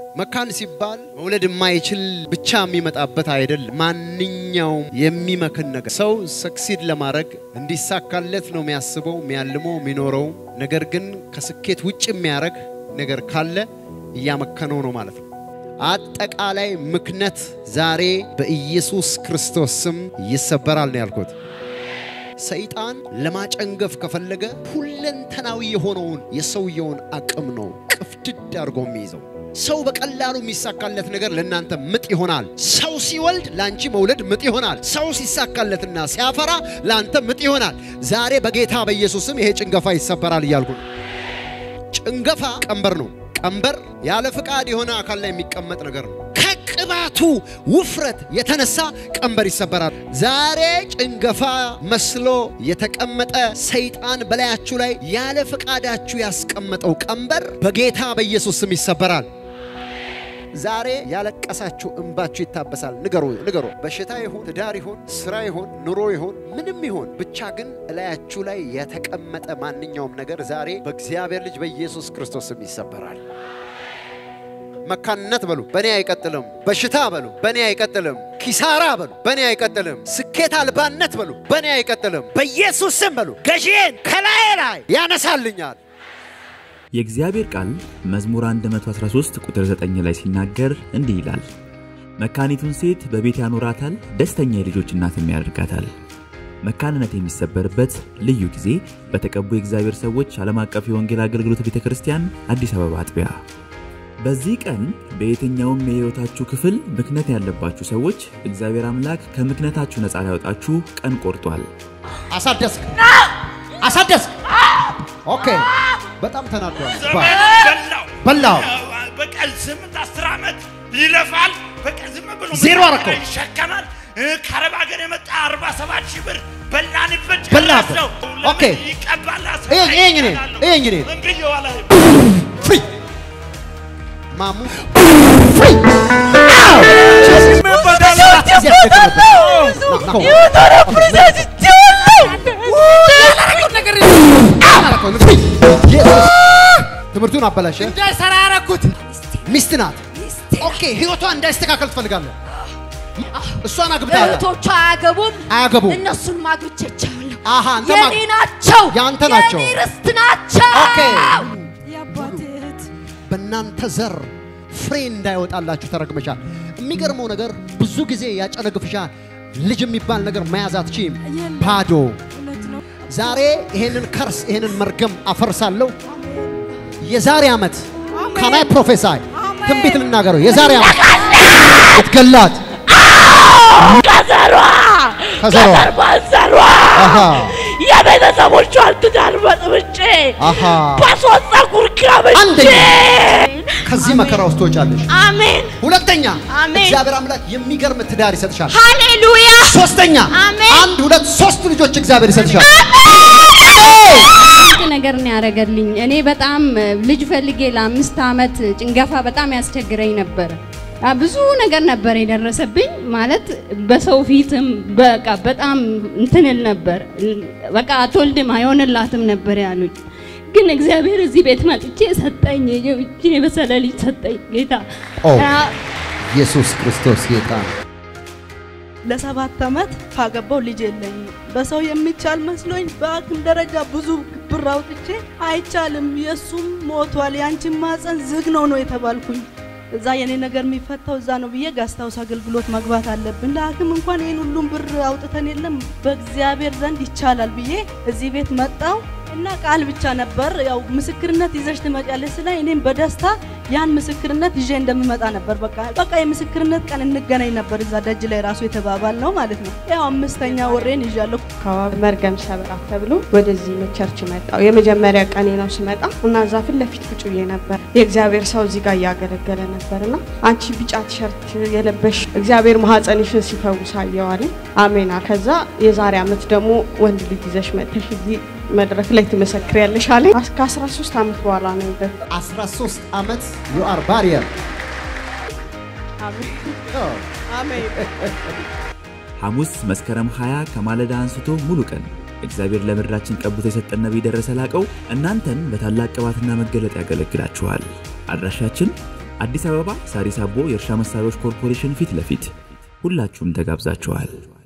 መካን ሲባል መውለድ የማይችል ብቻ የሚመጣበት አይደለም። ማንኛውም የሚመክን ነገር ሰው ሰክሲድ ለማድረግ እንዲሳካለት ነው የሚያስበው፣ የሚያልመው፣ የሚኖረው። ነገር ግን ከስኬት ውጭ የሚያደርግ ነገር ካለ እያመከነው ነው ማለት ነው። አጠቃላይ ምክነት ዛሬ በኢየሱስ ክርስቶስ ስም ይሰበራል ነው ያልኩት። ሰይጣን ለማጨንገፍ ከፈለገ ሁለንተናዊ የሆነውን የሰውየውን አቅም ነው ቅፍድድ አድርጎ የሚይዘው። ሰው በቀላሉ የሚሳካለት ነገር ለእናንተ ምጥ ይሆናል። ሰው ሲወልድ ለአንቺ መውለድ ምጥ ይሆናል። ሰው ሲሳካለትና ሲያፈራ ለአንተ ምጥ ይሆናል። ዛሬ በጌታ በኢየሱስም ይሄ ጭንገፋ ይሰበራል እያልኩ ነው። ጭንገፋ ቀንበር ነው። ቀንበር ያለ ፍቃድ የሆነ አካል ላይ የሚቀመጥ ነገር ነው። ከቅባቱ ውፍረት የተነሳ ቀንበር ይሰበራል። ዛሬ ጭንገፋ መስሎ የተቀመጠ ሰይጣን በላያችሁ ላይ ያለ ፍቃዳችሁ ያስቀመጠው ቀንበር በጌታ በኢየሱስ ስም ይሰበራል። ዛሬ ያለቀሳችሁ እንባችሁ ይታበሳል። ንገሩ ንገሩ። በሽታ ይሁን ትዳር ይሁን ስራ ይሁን ኑሮ ይሁን ምንም ይሁን ብቻ ግን እላያችሁ ላይ የተቀመጠ ማንኛውም ነገር ዛሬ በእግዚአብሔር ልጅ በኢየሱስ ክርስቶስ ስም ይሰበራል። መካንነት በሉ በእኔ አይቀጥልም። በሽታ በሉ በእኔ አይቀጥልም። ኪሳራ በሉ በእኔ አይቀጥልም። ስኬት አልባነት በሉ በእኔ አይቀጥልም። በኢየሱስ ስም በሉ ገዢዬን ከላዬ ላይ ያነሳልኛል። የእግዚአብሔር ቃል መዝሙር 113 ቁጥር 9 ላይ ሲናገር እንዲህ ይላል፣ መካኒቱን ሴት በቤት ያኖራታል፣ ደስተኛ የልጆች እናትም ያደርጋታል። መካንነት የሚሰበርበት ልዩ ጊዜ በተቀቡ የእግዚአብሔር ሰዎች ዓለም አቀፍ የወንጌል አገልግሎት ቤተ ክርስቲያን አዲስ አበባ አጥቢያ። በዚህ ቀን በየትኛውም የሕይወታችሁ ክፍል ምክንያት ያለባችሁ ሰዎች እግዚአብሔር አምላክ ከምክንያታችሁ ነፃ ሊያወጣችሁ ቀን ቆርጧል። አሳደስክ አሳደስክ። ኦኬ በጣም ተናዷል። በላው በላው በቀን ስምንት አስር ዓመት ይለፋል። በቀን ዝም ብሎ ዜሮ አደረገው። ይሸከማል። እ፣ ከአረብ ሀገር የመጣ አርባ ሰባት ሺህ ብር በላንበት በላበት። ጨረሰው። ኦኬ። ለምን ይቀባል? ይሄ- ይሄ እንግዲህ፣ ይሄ እንግዲህ። ምን ብዬዋለሁ? ፍሪ ማሙ ፍሪ ትምህርቱን አበላሸ። እንዳይሰራ ያረኩት ሚስት ናት። ኦኬ ህይወቷ እንዳይስተካከል ትፈልጋለህ። እሷን አግብተሃል። እህቶቿ አያገቡም፣ አያገቡም። እነሱን ማግብቼቻለሁ። አሃ አንተ የኔ ማ- ናቸው፣ ያንተ ናቸው። የኔ ርስት ናቸው። ኦኬ። የአባቴ እህት በእናንተ ዘር ፍሬ እንዳይወጣላችሁ ተረግመሻል። የሚገርመው ነገር ብዙ ጊዜ ያጨነግፍሻል። ልጅ የሚባል ነገር መያዝ አትችይም። ባዶ እውነት ነው። ዛሬ ይሄንን ከርስ ይሄንን መርገም አፈርሳለሁ። የዛሬ ዓመት ካናይ ፕሮፌሳይ ትንቢት ልናገረው። የዛሬ ዓመት ልትገላት ከዘሯ ከዘሯ ከዘር ማንዘሯ አሃ የቤተሰቦቿን ትዳር በጥብጬ አሃ በሶስት ፀጉር ገብቼ አንደኛ ከዚህ መከራ ውስጥ ትወጫለሽ። አሜን ሁለተኛ አሜን። እግዚአብሔር አምላክ የሚገርም ትዳር ይሰጥሻል። ሃሌሉያ ሶስተኛ አሜን። አንድ ሁለት ሶስት ልጆች እግዚአብሔር ይሰጥሻል። አንድ ነገር ነው ያደረገልኝ። እኔ በጣም እ, ልጅ ፈልጌ ለአምስት ዓመት ጭንገፋ በጣም ያስቸግረኝ ነበር። አ, ብዙ ነገር ነበር የደረሰብኝ ማለት በሰው ፊትም በቃ በጣም እንትንል ነበር። በቃ አትወልድም አይሆንላትም ነበር ያሉኝ። ግን እግዚአብሔር እዚህ ቤት መጥቼ ሰጠኝ። ይህችን የበሰለ ልጅ ሰጠኝ ጌታ። ኦ አ, ኢየሱስ ክርስቶስ ጌታ ነው። ለሰባት ዓመት ካገባው ልጅ የለኝም። በሰው የሚቻል መስሎኝ በአቅም ደረጃ ብዙ ብር አውጥቼ አይቻልም፣ የእሱም ሞቷል፣ ያንቺን ማፀን ዝግ ነው ነው የተባልኩኝ። እዛ የኔ ነገር የሚፈታው እዛ ነው ብዬ ጋስታውስ አገልግሎት መግባት አለብን። ለሐኪም እንኳን ይህን ሁሉም ብር አውጥተን የለም በእግዚአብሔር ዘንድ ይቻላል ብዬ እዚህ ቤት መጣው እና ቃል ብቻ ነበር ያው ምስክርነት ይዘሽ ትመጫለሽ ስለ እኔም በደስታ ያን ምስክርነት ይዤ እንደምመጣ ነበር። በቃ በቃ የምስክርነት ቀን እንገናኝ ነበር እዛ ደጅ ላይ ራሱ የተባባል ነው ማለት ነው። ያው አምስተኛ ወሬን ይዣለሁ። አካባቢ መርገም ሰበራ ተብሎ ወደዚህ ቸርች መጣው። የመጀመሪያ ቀኔ ነው ስመጣ እና እዛ ፊት ለፊት ቁጭ ብዬ ነበር። የእግዚአብሔር ሰው እዚህ ጋር እያገለገለ ነበርና አንቺ ቢጫ ቲሸርት የለበሽ እግዚአብሔር ማህፀንሽን ሲፈውስ አየዋለኝ። አሜና። ከዛ የዛሬ ዓመት ደግሞ ወንድ ልጅ ይዘሽ መጥተሽ እዚህ መድረክ ላይ ትመሰክሪያለሽ አለኝ። ከ13 ዓመት በኋላ ነው ይበ 13 ዓመት ዩ አር ባሪየር አሜን ሐሙስ መስከረም 20 ከማለዳ አንስቶ ሙሉ ቀን እግዚአብሔር ለምድራችን ቀብቶ የሰጠን ነቢይ ደረሰ ላቀው እናንተን በታላቅ ቅባትና መገለጥ ያገለግላችኋል። አድራሻችን አዲስ አበባ ሳሪስ አቦ የእርሻ መሳሪያዎች ኮርፖሬሽን ፊት ለፊት ሁላችሁም ተጋብዛችኋል።